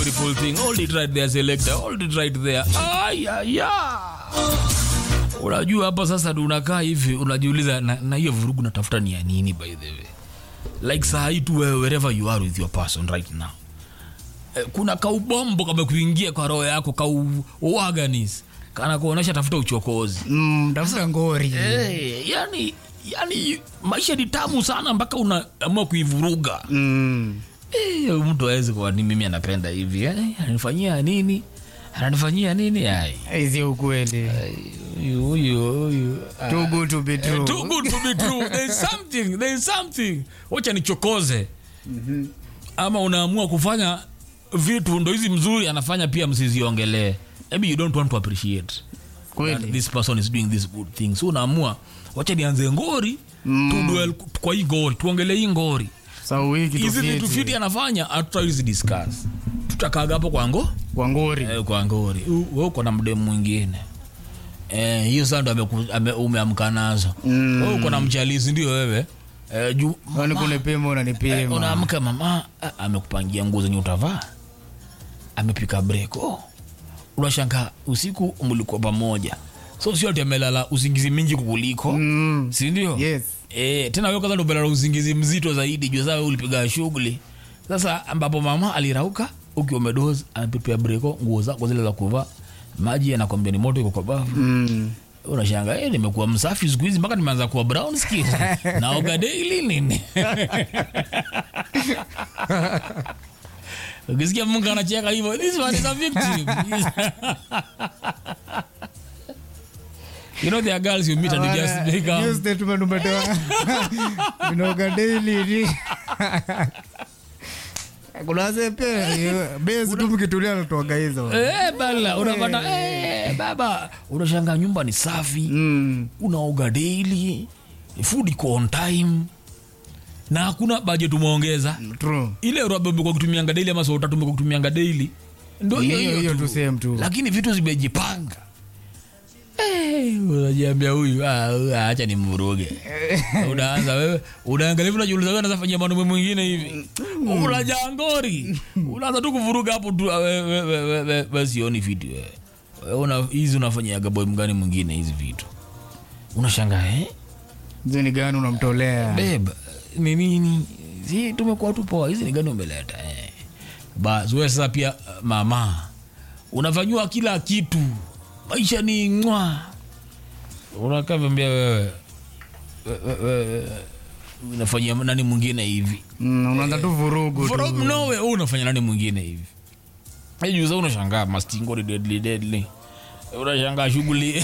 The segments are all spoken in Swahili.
beautiful thing hold it right there selector hold it right there ayaya unajua hapa sasa ndio unakaa hivi unajiuliza na, na hiyo vurugu natafuta ni ya nini by the way like saa hii tu wewe wherever you are with your person right now eh, kuna kaubombo kamekuingia kwa roho yako kauwaganis kana kuonyesha tafuta uchokozi Mm, tafuta ngori hey, yani yani maisha ni tamu sana mpaka unaamua kuivuruga Mm. Eh, mtu awezi kuwa ni mimi anapenda hivi eh, ananifanyia nini ananifanyia nini ai Hizi ukweli huyu huyu huyu ah. too good to be true too good to be true there is something there is something wacha nichokoze ama unaamua kufanya vitu ndo hizi mzuri anafanya pia msiziongelee maybe you don't want to appreciate that kweli this person is doing this good thing so unaamua wacha nianze ngori mm. tudwell kwa hii ngori tuongelee hii ngori sau wiki hizi vitu tofiti fiti anafanya hatutawezi discuss tutakaga hapo kwa ngo kwa ngori eh, kwa ngori U- wewe uko na mdemu mwingine eh, hiyo saa ndo ameku- ame- umeamka nazo Mm. wewe uko na mchalisi ndio wewe eh, juu Kwani kunipima eh, unanipima unaamka mama ah, amekupangia nguo zenye utavaa amepika breko unashanga usiku mlikuwa pamoja so sio ati amelala usingizi mingi kukuliko Mm. sindio Yes. e, tena wewe kwanza ndo umelala usingizi mzito zaidi juu saa ulipiga shughuli sasa ambapo mama alirauka ukiwa umedozi amepipia breko nguo zako zile za kuvaa maji anakwambia ni moto iko kwa bafu Mm. unashanga eh, nimekuwa msafi siku hizi mpaka nimeanza kuwa brown skin naoga daily nini ukisikia mungu anacheka hivyo this one is a victim you know there are girls you meet and you just Bana, become hiyo statement umetoa vinoga daily ni kuna wazee pia besi tu mkitulia natoaga hizo Eh, bala unapata eh, baba unashanga nyumba ni safi Mm. unaoga daily food iko on time na hakuna budget umeongeza True. ile robe umekuwa kutumianga daily ama saa tatu umekuwa kutumianga daily ndo hiyo Hiyo- hiyo hiyo tu. tu same tu. lakini vitu zimejipanga Eh, unajiambia huyu ah, huyu, ah, acha ni mvuruge unaanza wewe unaangalia hivi unajiuliza wewe anaweza fanyia mwanaume mwingine hivi unajangori unaanza tu kuvuruga hapo tu ah, we- we- we- we- we- we sioni vitu wewe Wewe una hizi unafanyiaga boy mgani mwingine hizi vitu unashangaa eh hizo ni gani unamtolea beb ni nini si tumekuwa tu poa hizi ni gani umeleta eh. bas wewe sasa pia uh, mama unafanyiwa kila kitu maisha ni ngwa unakaa vyambia wewe we- we- we- unafanyia nani mwingine hivi Mm, unaanza tu vurugu from tu nowhere wewe unafanya nani mwingine hivi juza unashangaa mastingo ni deadly deadly unashangaa shughuli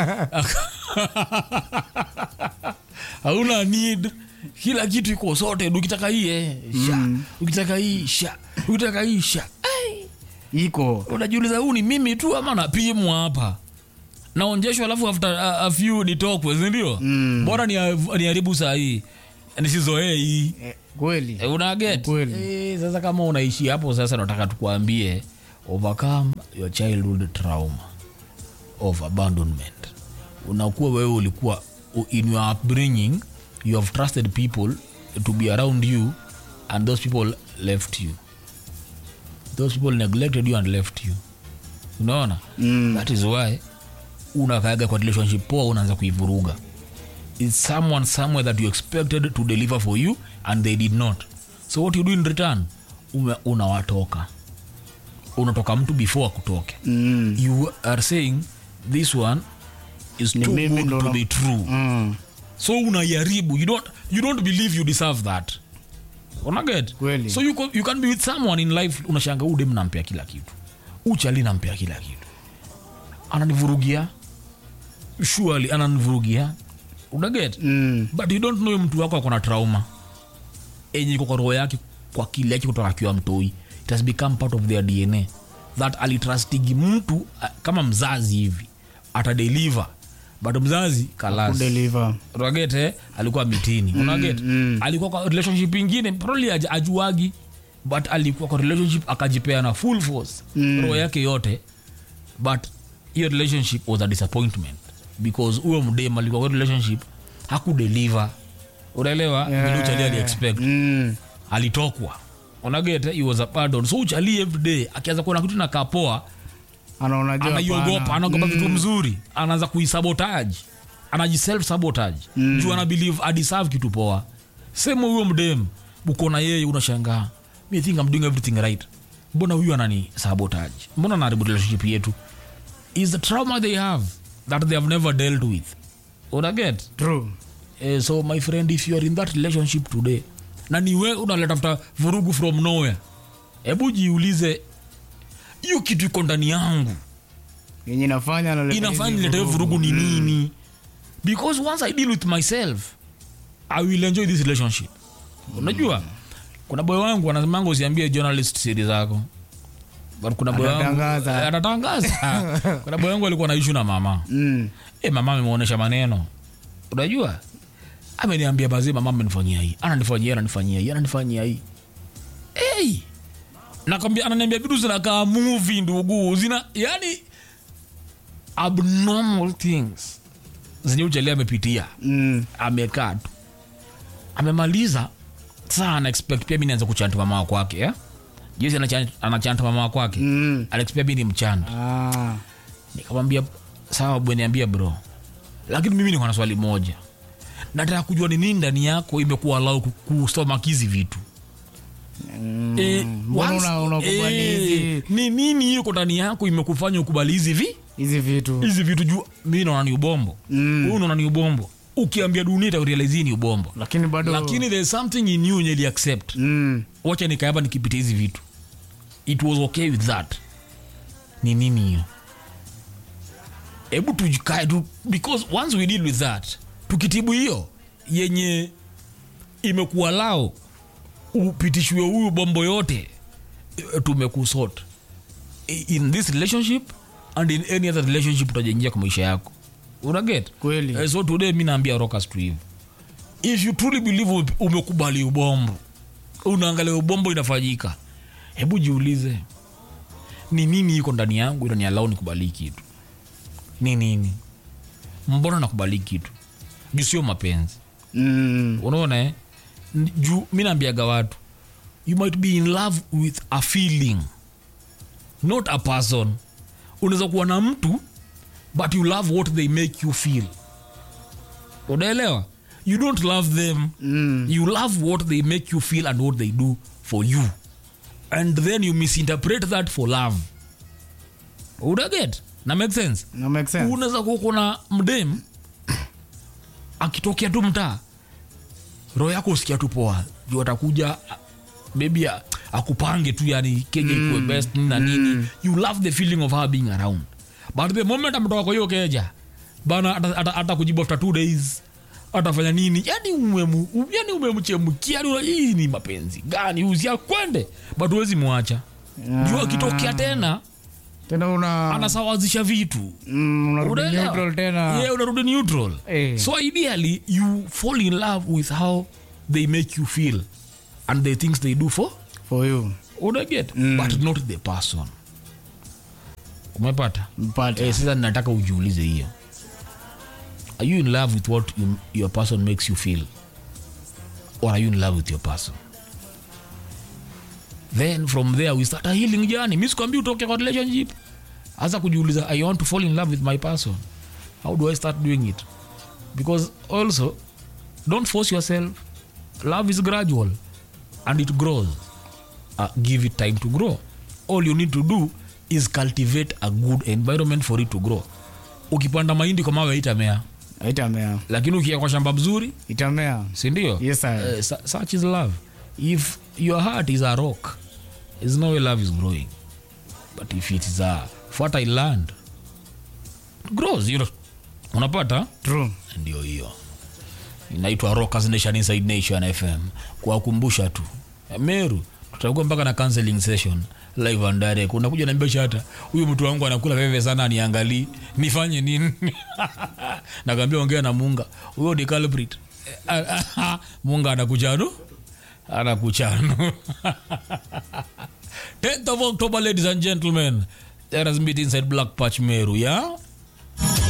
hauna need kila kitu iko sote ukitaka hii eh, sha ukitaka hii sha ukitaka hii sha Ai, iko unajiuliza huu ni mimi tu ama napimwa hapa naonjeshwa alafu after a, a few nitokwe sindio Mm. bora ni- niharibu saa hii nisizoee hii Eh, kweli Eh, unaget Kweli. eh, sasa kama unaishi hapo sasa nataka tukuambie overcome your childhood trauma of abandonment unakuwa wewe ulikuwa u- in your upbringing you have trusted people to be around you and those people left you those people neglected you and left you unaona Mm. that is why unakaaga kwa relationship poa unaanza kuivuruga is someone somewhere that you expected to deliver for you and they did not so what you do in return ume- unawatoka unatoka mtu before akutoke Mm. you are saying this one is Ni too mimi good ndo to na- be true Mm. so unaiharibu you don't, you don't believe you deserve that unaget Kweli. so you, co- you can be with someone in life unashanga udem nampea kila kitu uchali nampea kila kitu ananivurugia surely ananivurugia unaget Mm. but you don't know mtu wako akona trauma enye iko kwa roho yake kwa kile yake kutoka akiwa mtoi it has become part of their dna that alitrustigi mtu uh, kama mzazi hivi atadeliver but mzazi kalas Kudeliver. unagete alikuwa mitini unaget mm. alikuwa kwa relationship ingine probably aj- ajuagi but alikuwa kwa relationship akajipea na full force Mm. roho yake yote but hiyo relationship was a disappointment because huyo mdem alikuwa kwa relationship hakudeliver unaelewa Yeah. yeah. ali expect Mm. alitokwa unaget he was a pardon so uchali every day akianza kuona kitu nakapoa anaona jua anaiogopa hapana. anaogopa vitu mzuri anaanza kuisabotage anajiself sabotage mm. juu ana believe adeserve kitu poa sema huyo mdem uko na yeye unashangaa me think I'm doing everything right mbona huyu anani sabotage mbona anaharibu relationship yetu is the trauma they have that they have never dealt with unaget True. eh, so my friend if you are in that relationship today na niwe unaletafuta vurugu from nowhere hebu jiulize hiyo kitu iko ndani yangu yenye inafanya analeta inafanya hizi niletewe vurugu. vurugu ni nini because once i deal with myself i will enjoy this relationship unajua kuna boy wangu anasemanga usiambie journalist siri zako but kuna boy wangu Atatangaza. atatangaza kuna boy wangu alikuwa na issue na mama Mm. e, mama amemuonesha maneno unajua ameniambia bazee mama amenifanyia hii ananifanyia hii, ananifanyia hii ananifanyia hii hey! nakwambia ananiambia vitu zinakaa movie ndugu zina yani abnormal things zenye uchali amepitia Mm. amekaa tu amemaliza saa ana expect pia mi nianza kuchanta mama wa kwake eh? jesi anachanta mama wa kwake Mm. anaexpect mi ni mchanta Ah. nikamwambia sawa bweniambia bro lakini mimi niko na swali moja nataka kujua ni nini ndani yako imekuwa lau kustomakizi vitu Mm. Eh, Mbona once- una- unakubali eh, hizi ni nini iko ndani yako imekufanya ukubali hizi vi hizi vitu hizi vitu juu mi naona ni ubombo Mm. huyu naona ni ubombo ukiambia dunia itarealizi ni ubombo lakini bado lakini there is something in you yenye accept mm. wacha nikaaba nikipitia hizi vitu it was okay with that ni nini hiyo hebu tujikae tu because once we deal with that tukitibu hiyo yenye imekuwa lao upitishwe huyu bombo yote eh, tumekusort I- in this relationship and in any other relationship utajaingia kwa maisha yako unaget Kweli. Eh, so today mi naambia rokas tu hivi if you truly believe ume- umekubali ubombo unaangalia ubombo inafanyika hebu jiulize ni nini iko ndani yangu inanialau nikubali hii kitu ni nini mbona nakubali hii kitu juu sio mapenzi Mm. unaona eh? N- juu mi naambiaga watu you might be in love with a feeling not a person unaweza kuwa na mtu but you love what they make you feel unaelewa you don't love them Mm. you love what they make you feel and what they do for you and then you misinterpret that for love unaget na make sense Na make sense. unaweza kuwa kuna mdem akitokea tu mtaa roho yako usikia tu poa juu atakuja maybe a- akupange tu yani keja ikuwe best nini na nini you love the feeling of her being around but the moment ametoka kwa hiyo keja bana ata- ata ata kujibu after two days atafanya nini yani umemu yani umemchemkia yani una- hii ni mapenzi gani uzia kwende but huwezi mwacha juu akitokea tena tena una anasawazisha vitu mm, unarudi Unaelewa? neutral tena yeah, unarudi neutral Eh. so ideally you fall in love with how they make you feel and the things they do for for you unaget mm. but not the person umepata mpate eh, sasa nataka ujiulize hiyo are you in love with what you, your person makes you feel or are you in love with your person then from there we start a healing journey mi sikwambi utoke kwa relationship hasa kujiuliza i want to fall in love with my person how do i start doing it because also don't force yourself love is gradual and it grows uh, give it time to grow all you need to do is cultivate a good environment for it to grow ukipanda mahindi kwa mawe itamea itamea lakini ukia kwa shamba mzuri itamea sindio Yes, sir. Eh, su- such is love if your heart is a rock is no way love is growing but if it is a fertile land it grows you know. unapata true ndio hiyo inaitwa rockers nation inside nation fm kuwakumbusha tu meru tutakuwa mpaka na counseling session live and direct unakuja naambia shata huyu mtu wangu anakula veve sana aniangalii nifanye nini nakaambia ongea na munga huyo ni culprit munga anakuchano anakuchano 10th of october ladies and gentlemen there has meet inside black patch meru yeah